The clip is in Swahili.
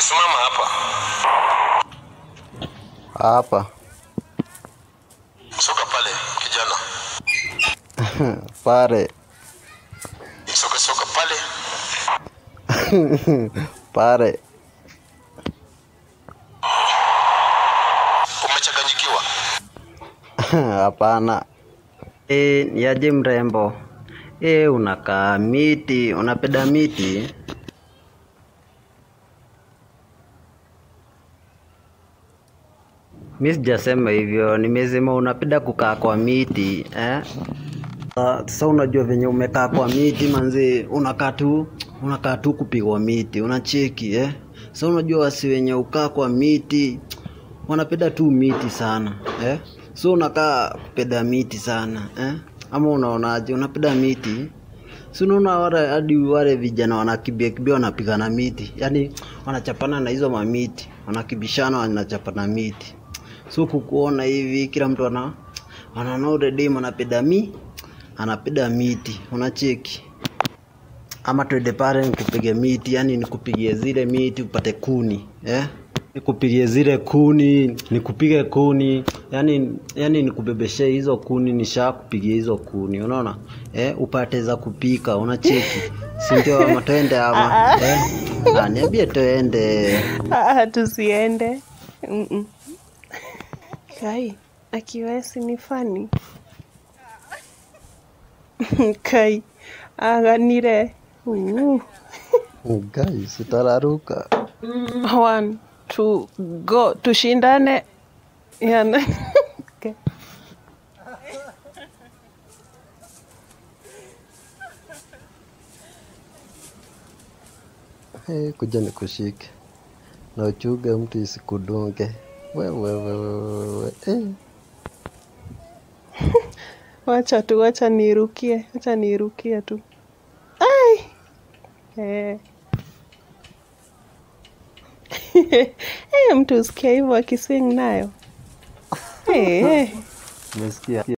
Simama hapa. Hapa Soka pale kijana. pale Soka soka pale. pale. Umechanganyikiwa. Hapana. E, ni aje mrembo? E, unakaa miti, unapenda miti? Mi sijasema hivyo, nimesema unapenda kukaa kwa miti eh? Ah, Sasa unajua venye umekaa kwa miti manzi, unakaa tu unakaa tu kupigwa miti, unacheki eh? Sasa unajua wasi wenye ukaa kwa miti wanapenda tu miti sana eh? So unakaa kupenda miti sana eh? Ama unaonaje? Unapenda miti? Si unaona wale hadi wale vijana wanakimbia kimbia wanapigana miti, yaani wanachapana na hizo mamiti, wanakibishana wanachapana miti. So kukuona hivi kila mtu ana anaona ule demu anapenda mi anapenda miti, unacheki ama twende pale nikupige miti, yani nikupigie zile miti upate kuni eh? Nikupigie zile kuni, nikupige kuni, yani yani nikubebeshe hizo kuni, nishakupigia hizo kuni, unaona eh? Upate za kupika, unacheki, si ndio? Ama twende ama eh? Ah, niambie twende. Ah, tusiende. Mm-mm. Kai, akiwesi ni fani. Kai, aganire. Uh. Guys, utararuka. One, two, go. Tushindane. Yana. Okay. Hey, kuja nikushike na uchuge mtu isikudunge. Wewe wewe wewe. Eh. Wacha tu, wacha nirukie, wacha nirukie tu. Ai. Eh. Eh, mtu usikia hivyo akiswing nayo. Eh. Umesikia?